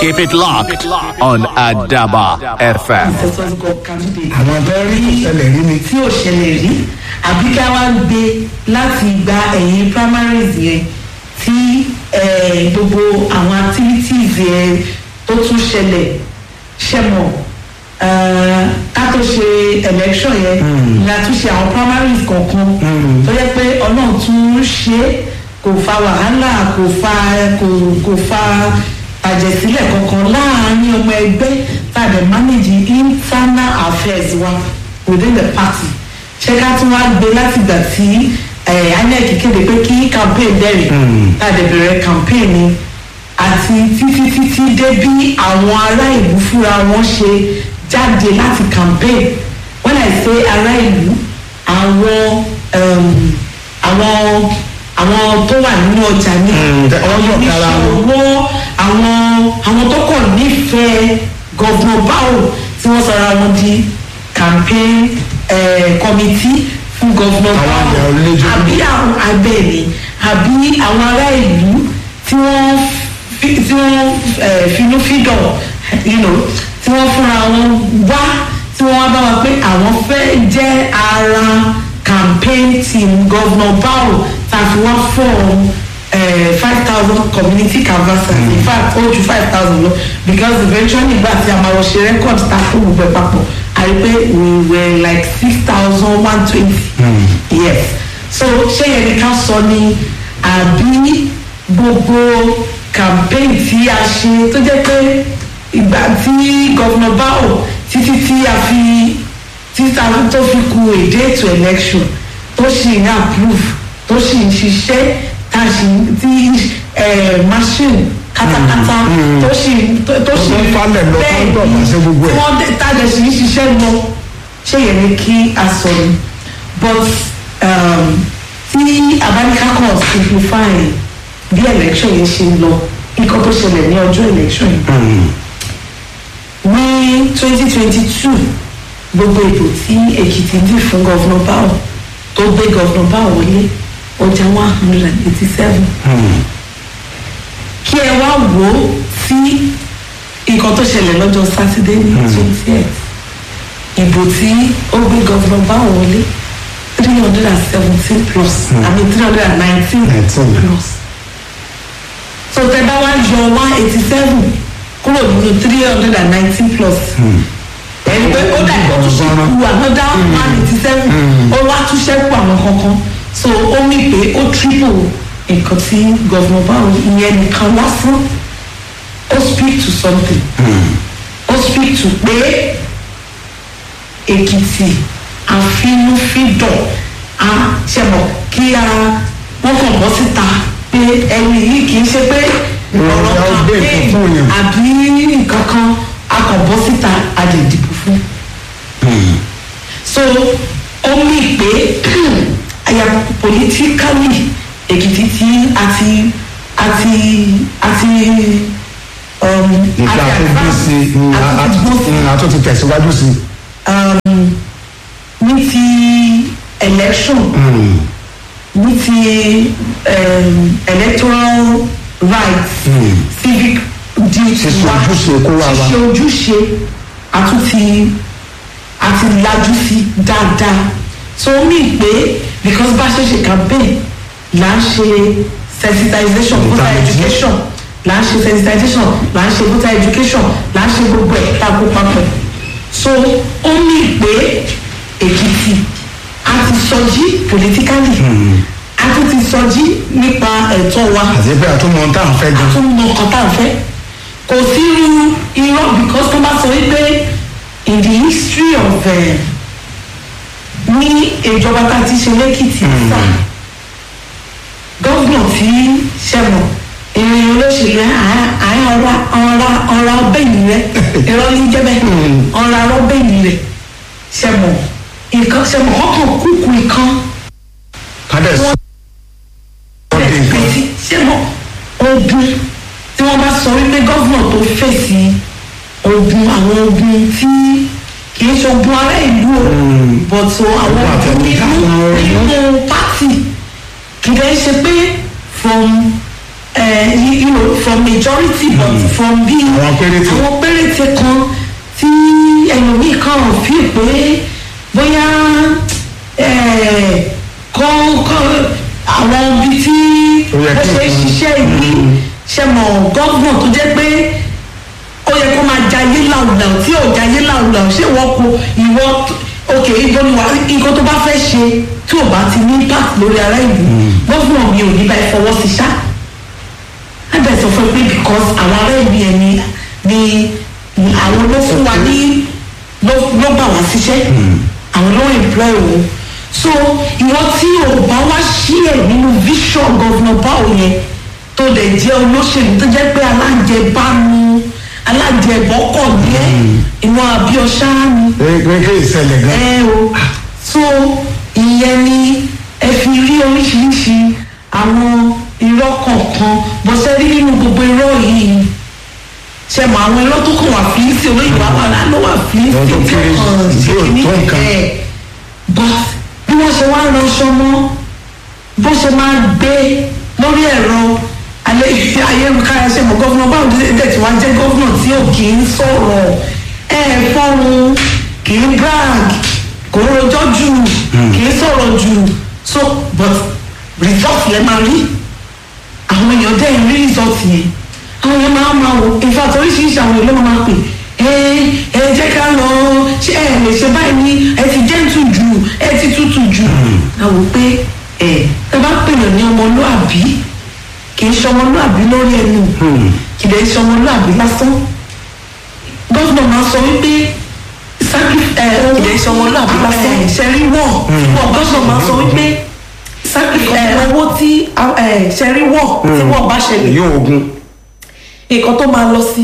Keep it locked on Adaba FM. àwọn tó rí ìṣẹ̀lẹ̀ rí ni. tí ò ṣẹlẹ̀ rí àbí ká wá gbé láti gba ẹ̀yìn primaries yẹn tí eh, gbogbo àwọn activities yẹn tó tún ṣẹlẹ̀ ṣẹmọ̀ eh, ká tó ṣe election yẹn ni a tún ṣe àwọn primaries kọ̀ọ̀kan tó yẹ pé ọlọ́run tún ṣe é, kò fa wàhálà kò fa kò kò fa àjẹsílẹ̀ kankan láàárín ọmọ ẹgbẹ́ tàbí manage internal affairs wa within the party ṣé ká tún wá gbé láti gbà tí eh, inec kéde pé kí campaign bẹ̀rẹ̀ tàbí bẹ̀rẹ̀ campaign ni àti títí títí dé bí àwọn ará ìlú fúnra wọn ṣe jáde láti campaign when i say ará ìlú àwọn um, àwọn àwọn tó wà nínú ọjà ní Mm, tẹ- àwọn ọjọ́ kára wọn. oníṣòwò àwọn àwọn tó kàn nífẹ̀ẹ́ gọ́vnọ̀ báwò tí wọ́n sọra wọn di campaign eh, committee fún gọ́vnọ̀ Àwọn báwò àgbà onílé-ijó. àbí àwọn abẹ́ẹ̀ni àbí àwọn ará ìlú tí wọ́n fi- tí wọ́n eh, finúfídọ̀ you know, tí wọ́n fúnra wọn wá tí wọ́n wá bá wa pé àwọn fẹ́ jẹ́ ara campaign team governor bao tàbí wá fọ́ọ̀mù five thousand community canvassers in fact ó ju five thousand lọ because eventually nígbà tí a máa lọ ṣe record ta fún gbogbo ẹ̀ papọ̀ a rí pé we were like six thousand one twenty yes so ṣé yẹn ni ká sọ ni àbí gbogbo campaign tí a ṣe tó jẹ́ pé ìgbà tí governor bao títí tí a fi títà tó fi ku èdè ètò election tó sì ń approve tó sì ń ṣiṣẹ́ tá a sì ń tí eh, machine katakata tó sì tó tó sì Tó ń falẹ̀ lọ, tó ń dọ̀bà sí gbogbo ẹ̀. tí wọ́n dé- tá a dẹ̀ sì ń ṣiṣẹ́ lọ ṣé yẹn ni kí a sọ ni but um, tí abáníká kan simplify bí election yẹn ṣe ń lọ nǹkan tó ṣẹlẹ̀ ní ọjọ́ election yìí ní twenty twenty two gbogbo ètò tí èkìtì dì fún gọ́vnà báwò tó gbé gọ́vnà báwò wọlé ọjà one hundred and eighty seven kí ẹ wá wò ó sí nǹkan tó ṣẹlẹ̀ lọ́jọ́ sátidé ní twenty eight ìbò tí ó gbé gọ́vnà báwò wọlé three hundred and seventeen plus i mean three hundred and nineteen 19. plus so tẹ bá wá yọ one eighty seven kúrò nínú three hundred and nineteen plus ẹni pé ó dà kó tún ṣe kú another one eighty seven ó wá tún ṣẹ́kù àwọn kankan so ó mì pé ó triple nǹkan tí gọ́vnà báwo ìyẹn nìkan lásán ó speak to something ó speak to pé èkìtì àfinúfídọ̀ a ṣẹ̀mọ̀ kí a wọ́n kàn bọ́ síta pé ẹni yìí kì í ṣe pé ọ̀rọ̀ Ìròyìn ọgbẹ́ campaign nǹkan fún yàn. àbí nǹkan kan a kàn bọ́ síta a lè dìbò fún. so ó mì pé àyà politically èkìtì tí a ti a ti a ti um, ìgbà a ti tó bí sí i a ti gbó sí a tó ti tẹ̀síwájú sí i. um, ní ti election ní ti um, electoral rights civic duty Ṣíṣe wa ojúṣe kó wà wá. ṣíṣe ojúṣe àtúntì àti lajú sí dáadáa so ó mì pé because bá ṣe ṣe campaign là ń ṣe sensitization voter Ìtanijí. education là ń ṣe sensitization là ń ṣe voter education là ń ṣe gbogbo ẹ̀ tá a kó papọ̀ so ó mì pé èkìtì a ti sọjí politically a tún ti sọjí nípa ẹ̀tọ́ wa àti pé àtúmọ̀ ohun tá à ń fẹ́ gan. tún mọ ọkàn tá à ń fẹ́ kò sí irú irọ́ because tó bá sọ wípé in the history of eh, ní ìjọba tá a ti ṣe lẹ́kìtì sá gọ́vnà tí ṣẹ̀mọ̀ ìrìn olóṣèlú àárín ọ̀ra ọ̀ra ọ̀ra ọbẹ̀yìn rẹ irọ́ ní jẹ́bẹ̀ ọ̀ra ọbẹ̀yìn rẹ ṣẹ̀mọ̀ nǹkan ṣẹ̀mọ̀ ọkàn kúkú nǹkan kádẹ́ sọ ọ́ di nǹkan. pèsè ṣé mo ogun tí wọ́n bá sọ wípé gọ́vnà tó fèsì ogun àwọn ogun tí kì í ṣe ogun ará ìlú o bọ̀tò àwọn Ogun ogun àtẹnudá, nínú àwọn ogun. nínú pátì kì í dẹ́ ṣe pé from eh, you you know from majority but from bí Àwọn péréte. àwọn péréte kan tí ẹlòmíì kan ò fi pé bóyá eh, kọ́ kọ́ àwọn ibi tí Ó yẹ ó kí ṣe é nǹkan- ṣiṣẹ́ yìí ṣe mọ̀ gọ́gbọ̀n tó jẹ́ pé ó yẹ kó máa jayé làwùlàwù tí ò jayé làwùlàwù ṣé wọ́n kó ìwọ òkè ìbọn ni wà nǹkan tó bá fẹ́ ṣe tí ò bá ti ní impact lórí ara ìlú gọ́gbọ̀n mi ò ní bá ẹ fọwọ́ sí ṣá ẹbẹ̀ sọ fún mi pé because àwọn ará ìlú yẹn ni ni àwọn ló fún wa ní ló ló gbà wá síṣẹ́ àwọn ló employ òun so ìwọ tí o bá wá ṣí ẹ nínú vision governor báwo yẹn tó lè jẹ́ olóṣèlú tó jẹ́ pé alájẹbánu alájẹbọ́kọ̀ ní ẹ ìwọ àbíọ́ṣá ni kéèké ìṣẹ̀lẹ̀ gan. ẹ o so ìyẹn ni ẹ fi rí oríṣiríṣi àwọn irọ́ kọ̀ọ̀kan bọ́sẹ̀ rí nínú gbogbo irọ́ yìí ṣe mọ àwọn irọ́ tó kàn wá fílísì olóyìnbó àwọn aláàánú wà fílísì Wọ́n tó tí kéré, ó kàn tí ò ṣe ní tó nǹkan. ẹ̀ but bí wọ́n ṣe wá ránṣọ mọ́ bó ṣe máa gbé lórí ẹ̀rọ alẹ́ ayélujára ṣe mọ̀ gọ́fúnà báwo ló dé tí wọ́n jẹ́ gọ́fúnà tí ò kì í sọ̀rọ̀ ẹ̀ fọ́run kì í brag kò ń rojọ́ jù kì í sọ̀rọ̀ jù so but result lẹ máa rí àwọn èèyàn dẹ́ rí result yẹn àwọn èèyàn máa máa wò in fact oríṣiríṣi àwọn èèyàn ló máa pè ẹ ẹ jẹ́ ká lọ ṣé ẹ lè ṣe báyìí ní ẹ ti gentle jù ẹ ti tútù jù àwọn pé ẹ ẹ bá pèèyàn ní ọmọlúàbí kì í ṣe ọmọlúàbí lórí ẹnu kì í dẹ̀ ṣe ọmọlúàbí lásán gọ́fìnà máa sọ wípé sacri- ẹ, Kì í ṣe ọmọlúàbí lásán. ẹ, ṣẹ́rí wọ̀ wọ̀ gọ́fìnà máa sọ wípé sacri- ẹ, owó tí ẹ, ṣẹ́rí wọ̀ tí wọ̀ bá ṣẹlẹ̀ èyí ogun nǹkan tó máa lọ sí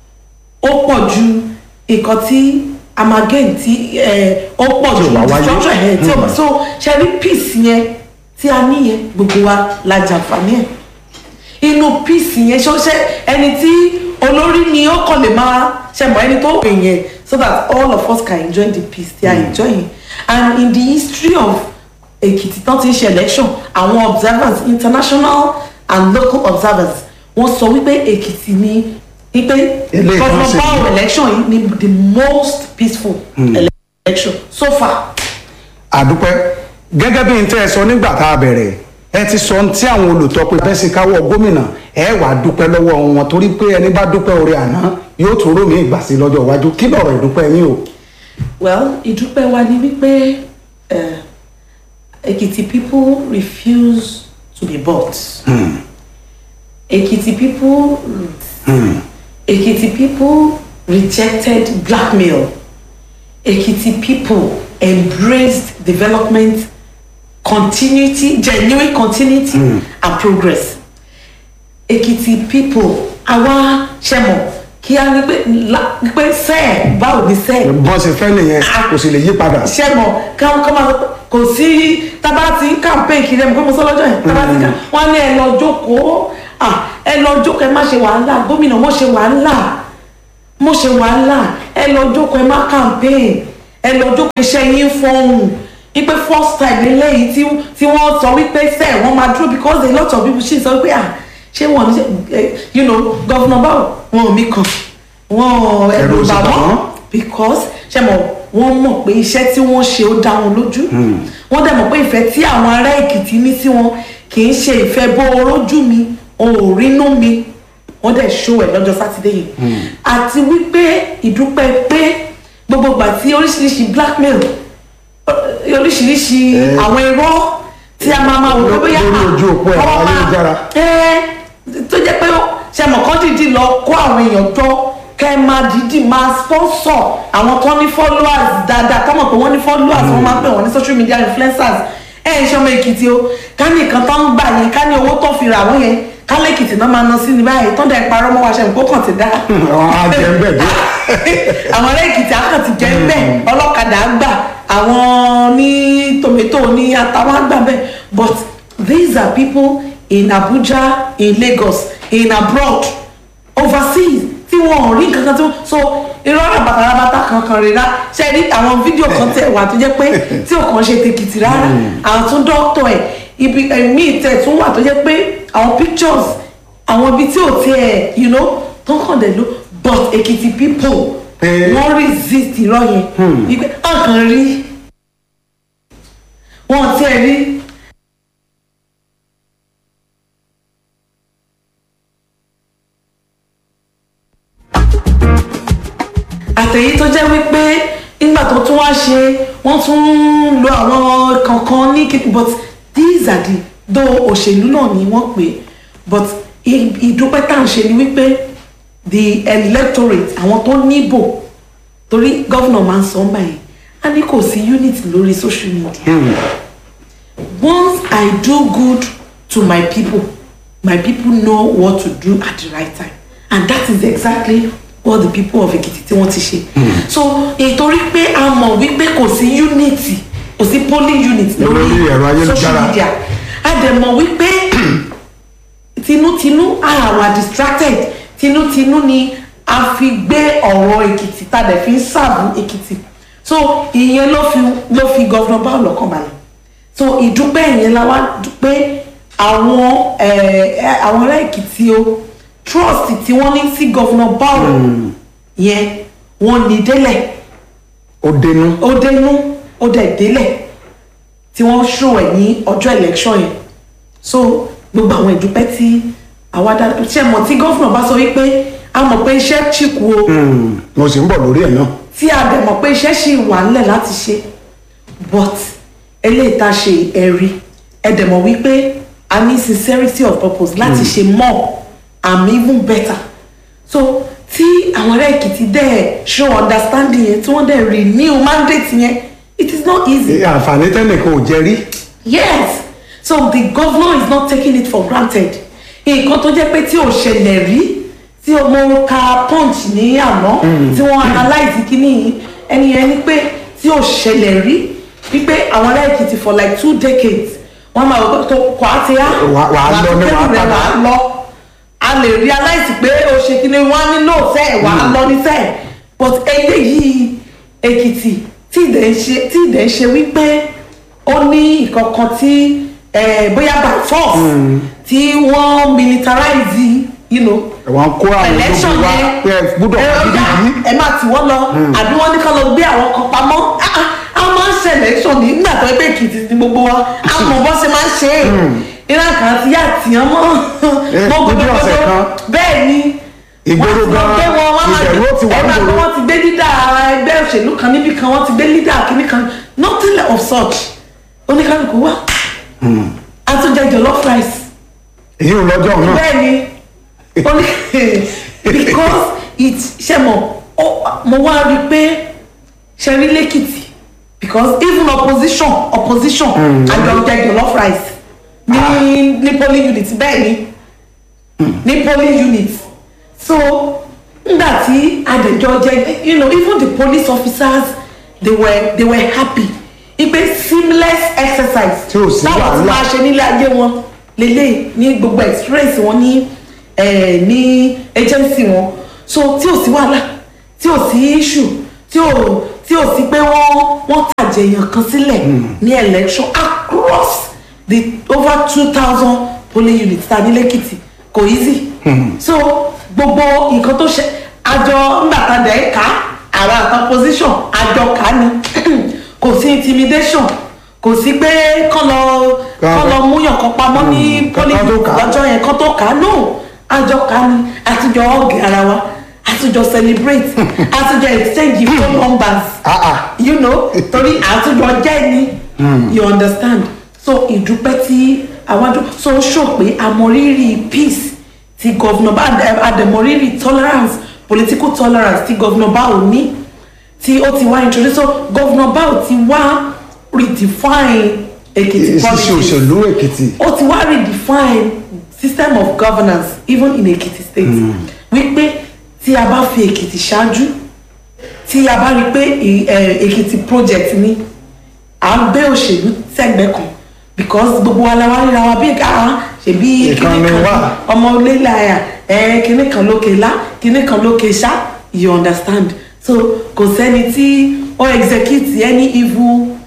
ó pọ̀ ju nǹkan tí amagain tí ẹ, ó pọ̀ Tí ò ju bá wáyé. structure ẹ̀ tí ò bá so ṣe rí peace yẹn tí a ní yẹn gbogbo wa la jàǹfààní ẹ̀ inú peace yẹn ṣó ṣe ẹni tí olórí ni ó kàn lè máa ṣe mọ̀ ẹni tó pè yẹn so that all of us can enjoy the peace they are enjoying and in the history of Èkìtì tán ti ń ṣe election àwọn observers international and local observers wọ́n sọ wípé Èkìtì ni wípé Ilé ìtàn governor ṣe Bao ni. election yìí ni the most peaceful election so far. àdúpẹ́ gẹ́gẹ́ bí n tẹ́ ẹ sọ nígbà tá a bẹ̀rẹ̀ ẹ ti sọ ohun tí àwọn olùtọ́pẹ́ fẹ́ sí káwọ́ gómìnà ẹ wàá dúpẹ́ lọ́wọ́ wọn torí pé ẹni bá dúpẹ́ orí àná yóò tún rómi ìgbà sí lọ́jọ́ iwájú kí lọ̀rọ̀ ìdúpẹ́ yín o. well ìdúpẹ́ wa ni wípé eh, Èkìtì people refuse to be bought. Èkìtì people Èkìtì people rejected blackmail. Èkìtì people embraced development continuity genuine continuity and progress. Èkìtì people àwa ṣẹmọ kí a ní pé la- ní pé sẹ́ẹ̀ báwo ni sẹ́ẹ̀ bọ́n ṣe fẹ́ nìyẹn kò sì lè yí padà. ṣe mọ káwọn kọ́ máa sọ pé kò sí tábà tí campaign kiri ẹ̀mí pé mo sọ lọ́jọ́ yẹn tábà tí ká wọ́n ní ẹ lọ jókòó à ẹ lọ jókòó ẹ má ṣe wàhálà gómìnà mo ṣe wàhálà mo ṣe wàhálà ẹ lọ jókòó ẹ má campaign ẹ lọ jókòó iṣẹ́ yín fọ́hùn wípé first time lélẹ́yìí tí tí wọ́n sọ wípé sẹ́ẹ̀ wọ́n máa dúró because a lot of people ṣì sọ wípé à ṣé wọ́n ní ṣe ẹ you know governor báwo wọn ò mí kan wọn Ẹ̀rù ẹ̀rù ò sì bà bà wọ́n wọ́n. because ṣe mọ̀ wọ́n mọ̀ pé iṣẹ́ tí wọ́n ṣe ó dá wọn lójú wọ́n dẹ̀ mọ̀ pé ìfẹ́ tí àwọn ará èkìtì ní sí wọn kì í ṣe ìfẹ́ bó orójú mi òórínú mi wọ́n dẹ̀ ṣó ẹ̀ lọ́jọ́ sátidé yìí àti wípé ìdúpẹ́ pé gbogbo ìgbà tí oríṣiríṣi blackmail eh, oríṣiríṣi Eh. àwọn irọ́ tí a máa máa wò pé bóyá Lórí ojú òpó ẹ̀rọ ọwọ́ máa- ayélujára. ẹ tó jẹ́ pé ṣe mọ̀ kán dìídì lọ kó àwọn èèyàn jọ kẹ́ ẹ máa dìídì máa sponsor àwọn tó ní followers dáadáa tó mọ̀ pé wọ́n ní followers wọ́n máa ń pè wọ́n ní social media influencers ẹ ẹ ṣọmọ èkìtì o ká ní nǹkan tó ń gbà yẹn ká ní owó tó fi rà wọ́n yẹn ká lẹ́kìtì náà máa ná sí ní báyìí tó dẹ̀ parọ́ mọ́ wa ṣe nǹkó kàn ti dá àwọn ajẹ́ńbẹ̀ dé. àwọn ará èkìtì akàn ti jẹ́ bẹ́ẹ̀ ọlọ́kadà gbà àwọn ní tòmẹ́tò ní àtàwọn àgbà bẹ́ẹ̀ but these are people in Abuja in Lagos in abroad overseas tí wọn ò rí nǹkan kan tí wọn so irọ́ rabatarabata kankan rira ṣe rí àwọn fídíò kan tẹ̀ wà tó jẹ́ pé tí ò kàn ṣe tèkìtì rárá àwọn tún dọ́kítọ̀ ẹ̀ ibi ẹ̀mí tẹ̀ tún wà tó jẹ́ pé àwọn pictures àwọn ibi tí ò tiẹ̀ you know tó kàn dé ló but èkìtì people Eh. wọ́n resist irọ́ yẹn wípé ọkàn rí wọn tiẹ̀ rí àtẹ̀yí tó jẹ́ wípé nígbà tó tún wá ṣe wọ́n tún ń lo àwọn kankan ní kíkì but these are the though òṣèlú náà ni wọ́n pè é but i- ìdúpẹ́ tá à ń ṣe ni wípé the electorate àwọn tó níbò torí gọ́vnà máa ń sọ ọ́n báyìí a ní kò sí unit lórí social media once i do good to my people my people know what to do at the right time and that is exactly what the people of Ekiti tí wọ́n ti ṣe so ìtorí pé a mọ̀ wípé kò sí unity kò sí polling unit Lórí lórí ẹ̀rọ ayélujára. social media a dẹ̀ mọ̀ wípé tinútinú a wà distracted tinútinú ni a fi gbé ọ̀rọ̀ èkìtì tá a dẹ̀ fi ń sàbù èkìtì so ìyẹn ló fi ló fi gọ́vnà báwo lọ́kàn balẹ̀ so ìdúpẹ́ yẹn la wá dúpẹ́ àwọn ẹ̀, ẹ̀, àwọn ará èkìtì o trust tí wọ́n ní sí gọ́vnà báwo yẹn wọ́n ní délẹ̀ ó dénú ó dénú ó dẹ̀ délẹ̀ tí wọ́n ṣó ẹ̀ ní ọjọ́ election yẹn so gbogbo àwọn ìdúpẹ́ tí àwa dá ṣe mọ̀ tí gọ́fúnà bá sọ wípé a mọ̀ pé iṣẹ́ ṣì kù o Hmm, mo sì ń bọ̀ lórí ẹ̀ náà tí a dẹ̀ mọ̀ pé iṣẹ́ ṣì wà nílẹ̀ láti ṣe but eléyìí tá a ṣe ẹ̀rí ẹ dẹ̀ mọ̀ wípé a ní sincerity of purpose láti ṣe more and even better so tí àwọn ará èkìtì dẹ̀ show understanding yẹn tí wọ́n dẹ̀ renew mandate yẹn it is not easy. Eh, àǹfààní tẹ́nìkan ò jẹ rí yes so the governor is not taking it for granted nǹkan tó jẹ́ pé tí ò ṣẹlẹ̀ rí tí mo ka punch ní àná tí wọ́n analyse kíní yìí ẹni yẹn ni pé tí ò ṣẹlẹ̀ rí wípé àwọn ará èkìtì for like two decades wọ́n máa wọ́n tó kọ́ àti á Wà- wà á lọ ní wà á kẹ́rù rẹ̀ padà. wà á lọ a lè realize pé o ṣe kíní wọ́n á ní no sẹ́ẹ̀ wà á lọ ní sẹ́ẹ̀ but eléyìí èkìtì tí ìdẹ̀ ń ṣe tí ìdẹ̀ ń ṣe wípé ó ní ìkankan tí eh, bóyá by force tí wọ́n militarize you know, wọ́n kó àwọn election ológun wá yẹn pé ẹ gbúdọ̀ ẹ wá ọjà gidi ẹ máa tì wọ́n lọ àbí wọ́n ní ká lọ gbé àwọn kan pamọ́ Ah, ah, a máa ń ṣe election ní nígbà tó ẹgbẹ́ èkìtì ní gbogbo wa a mọ̀ bọ́ ṣe máa ń ṣe é ìran kan ti yá tìyàn mọ́ Eh, mọ́ ojú ọ̀sẹ̀ kan. bẹ́ẹ̀ ni Ìgboro wọ́n ti lọ gan-an, gbé wọn, wọ́n máa- ìbẹ̀rù ó ti wà ẹ máa nígboro. gbọ́ wọ́n ti gbé dídá ẹgbẹ́ òṣèlú kan níbì kan wọ́n ti gbé lídà kínní kan nothing of such oníkálukú wá a tún jẹ jollof rice èyí ò lọ́jọ́ náà bẹ́ẹ̀ ni ó ní because it ṣe mọ̀ ó- mo wá rí i pé ṣe rí lẹ́kìtì because even opposition opposition àjọ jẹ jollof rice ní ní polling unit bẹ́ẹ̀ ni ní polling unit so nígbà tí adẹjọ jẹ you know even the police officers they were they were happy ipe seamless exercise Tí ò sí táwọn ti wàhálà. máa ṣe nílé ayé wọn lélẹ̀ ní gbogbo experience wọn ní eh, ní agency wọn so tí ò sí wàhálà tí ò sí issue tí ò tí ò sí pé wọ́n wọ́n tàjẹ̀yàn kan sílẹ̀ ní election across the over two thousand polling units ta ní lẹ́kìtì kò easy so gbogbo nǹkan tó ṣe àjọ ńgbà tá dẹ̀ ká àwọn àtàn position àjọ ká ni kò sí intimidation kò sí pé kán lọ kán lọ múyàn kan pamọ́ ní Mm, polling kán tó unit kà á. lọ́jọ́ yẹn kán tó kà á no àjọ ká ni àtijọ́ ọ̀gẹ̀ ara wa àtijọ́ celebrate àtijọ́ exchange phone numbers Ah, ah. you know torí àtúndọ̀ jẹ́ ni you understand so ìdúpẹ́ tí àwájú so ó ṣò pé àmọ̀rírì peace ti gọ́vnà bá àdẹ̀mọ̀rírì tolerance political tolerance ti gọ́vnà báwo ní tí ó ti wá introduce so gọ́vnà báwo ti wá redefine Èkìtì ṣíṣe politics òṣèlú èkìtì ó ti wá redefine system of governance even in Ekiti state wípé tí a bá fi Èkìtì ṣáájú tí a bá rí i pé ì- ẹ, Èkìtì project ni à ń gbé òṣèlú sẹ́gbẹ̀ẹ́ kan because gbogbo wa la wá ríra wa bí ká ṣèbí Ìkan kíní ni kan wá. ọmọ onílà ẹ̀ ẹ̀ kíní kan lókè lá kíní kan lókè ṣá you understand so kò sẹ́ni tí ó execute any evil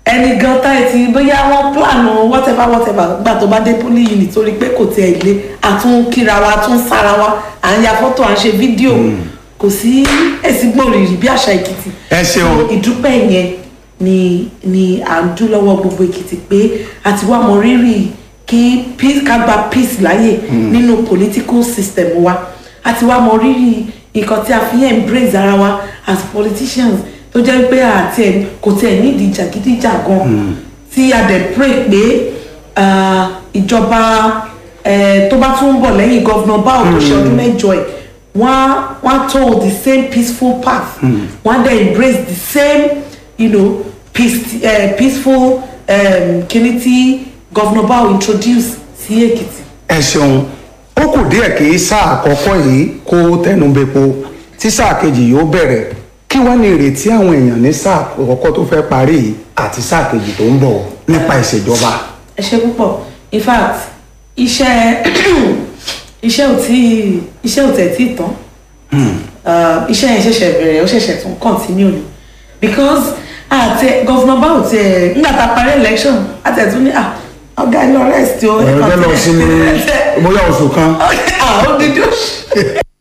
ẹni gan tá ẹ ti bóyá wọ́n plan whatever whatever gbà tó bá dé poli yìí nítorí pé kò tiẹ̀ lé àtún kíra wa àtún sára wa à ń ya fọ́tò à ń ṣe fídíò kò sí èsì gbòòrìrì bí àṣà èkìtì Ẹ ṣeun. So, ìdúpẹ́ yẹn ni ni à ń dún lọ́wọ́ gbogbo èkìtì pé a ti wá mọ rírì kí peace ká gba peace láyè nínú political system wa a ti wá mọ rírì nǹkan tí a fi ń embrace ara wa as politicians tó jẹ́ pé àti ẹ̀ kò tiẹ̀ nídìí jàgídíjàgan tí a dẹ̀ pray pé ah, ìjọba eh, tó bá tún ń bọ̀ lẹ́yìn gọ́vnà báwo tó ṣe ọdún mẹ́jọ ẹ̀ wọ́n á wọ́n á told the same peaceful path wọ́n á dẹ̀ embrace the same you know, peace, uh, peaceful um, kìíní tí gọ́vnà báwo introduce sí èkìtì. ẹ ṣeun ó kù díẹ̀ kí sáà àkọ́kọ́ yìí kó tẹnubẹ́po tí sáà kejì yóò bẹ̀rẹ̀ kí wọ́n ní ìrètí àwọn èèyàn ní sáà àkọ́kọ́ tó fẹ́ parí yìí àti sáà kejì tó ń bọ̀ nípa ìṣèjọba. ẹ ṣe púpọ̀ in fact iṣẹ́ iṣẹ́ ò tí iṣẹ́ ò tẹ̀ tí tán Uh, iṣẹ́ yẹn ṣẹ̀ṣẹ̀ bẹ̀rẹ̀ ó ṣẹ̀ṣẹ̀ tún continue ni because àti gọ́fúnà báwo ti ẹ̀ nígbà tá a parí election àtẹ̀tún ní ah ọ̀gá ilé ọ̀rẹ́ ẹ̀ sí o. ẹ̀rọ fẹ́ lọ sí ní bóyá oṣù kan. ah ó dídí ó ṣe.